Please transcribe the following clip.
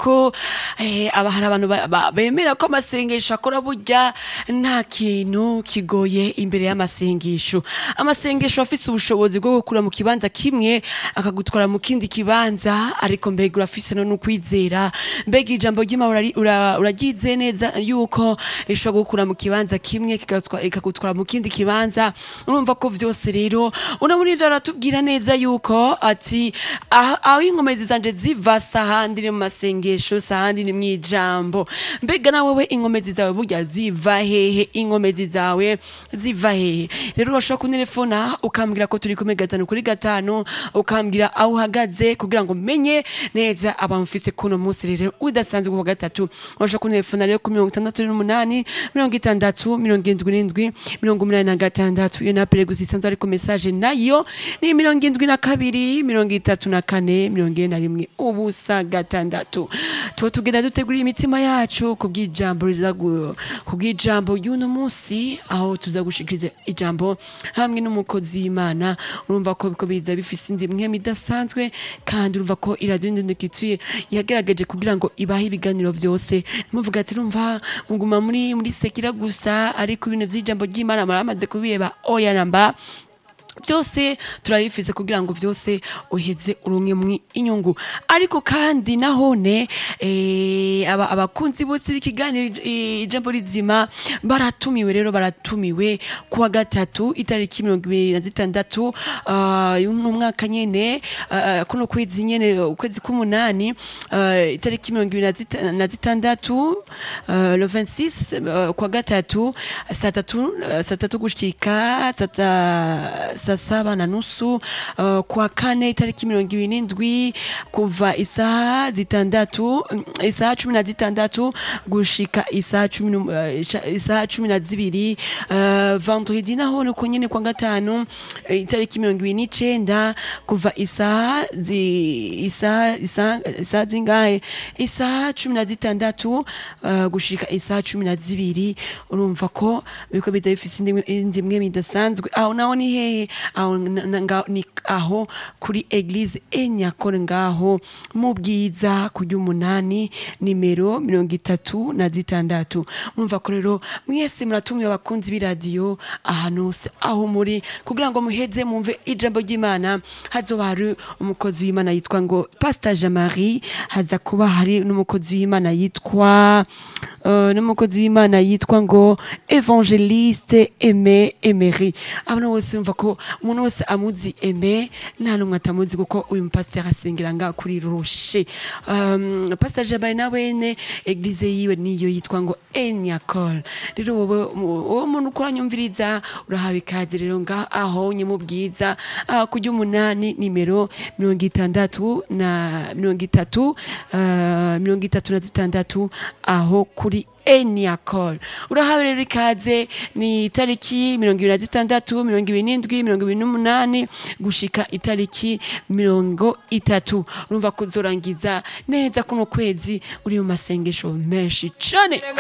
yuko eh, aba hari abantu ba- ba- bemera ko amasengesho akora burya nta kintu kigoye imbere y'amasengesho amasengesho afise ubushobozi bwo gukura mu kibanza kimwe akagutwara mu kindi kibanza ariko mbega urafise no n'ukwizera mbega ijambo ry'Imana urari- ura- uragize neza yuko rishobora gukura mu kibanza kimwe kigatwa- ikagutwara mu kindi kibanza urumva ko vyose rero urabona ivyo aratubwira neza yuko ati aho aho inkomezi zanje ziva sahandi ni mu masengesho sahandi ni mw'ijambo mbega nawe we inkomezi zawe burya ziva hehe inkomezi zawe ziva hehe rero urashobora kuntelefona ukambwira ko turi kumwe gatanu kuri gatanu ukambwira aho uhagaze kugira ngo menye neza abamfise kuno munsi rero udasanzwe kuwa gatatu urashobora kuntelefona rero ku mirongo itandatu n'umunani mirongo itandatu mirongo indwi n'indwi mirongo umunani na gatandatu iyo napere gusa isanzwe ariko message nayo ni mirongo indwi na kabiri mirongo itatu na kane mirongo ine na rimwe ubusa gatandatu tuba tugenda dutegura imitima yacu kubw'ijambo riza gu- kubw'ijambo ry'uno munsi aho tuza gushikiriza ijambo hamwe n'umukozi w'imana urumva ko biko biza bifise indi mwema idasanzwe kandi urumva ko iradiyo ndendekituye yagaragaje kugira ngo ibahe ibiganiro vyose muvuga ati urumva muguma muri muri sekira gusa ariko ibintu vy'ijambo ry'imana maramaze kubiheba oya namba byose turabifize kugira ngo byose uheze urumwe mu inyungu ariko kandi nahone eh, aba abakunzi bose b'ikiganiro ij- i- ijambo rizima baratumiwe rero baratumiwe kuwa gatatu itariki mirongo ibiri na zitandatu ah, y'uno mwaka nyene ah, kuno kwezi nyene ukwezi k'umunani ah, itariki mirongo ibiri na zita- na zitandatu ah, le 26 ah, kuwa gatatu saa tatu ah, saa tatu gushika saa ta- saa saba na nusu uh, kwa kane itariki mirongo ibiri n'indwi kuva isaha zitandatu mm, isaha cumi na zitandatu gushika isaha cumi n'um- uh, isha- isaha cumi na zibiri uh, vendredi naho nuko nyene kwa gatanu eh, itariki mirongo ibiri n'icenda kuva isaha zi- isaha isaha isaha zingahe isaha cumi na zitandatu uh, gushika isaha cumi na zibiri urumva ko biko biza bifise indi- indi mwe midasanzwe aho naho ni hehe aho na- na- nga- ni aho kuri eglise enyakore ngaho mu bwiza ku ry'umunani nimero mirongo itatu na zitandatu murumva ko rero mwese muratumiwe abakunzi b'iradiyo ahantu hose aho muri kugira ngo muheze mumve ijambo ry'imana hazoba hari umukozi w'imana yitwa ngo pastor jean marie haza kuba hari n'umukozi w'imana yitwa uh, n'umukozi w'imana yitwa ngo evangeliste aime emery abantu bose bumva ko umuntu wese amuzi aime nta n'umwe atamuzi kuko uyu mupasiteri asengera nga kuri roshe um, pasiteri jabari na wene eglize yiwe niyo yitwa ngo enyakol rero wowe wowe muntu ukuranyumviriza urahawe ikaze rero nga aho nye mu bwiza aha ku ry'umunani nimero mirongo itandatu na mirongo itatu uh, mirongo itatu na zitandatu aho kuri Eniacol urahawe rero ikaze ni itariki mirongo ibiri na zitandatu mirongo ibiri n'indwi mirongo ibiri n'umunani gushika itariki mirongo itatu urumva kuzorangiza neza kuno kwezi uri mu masengesho menshi cane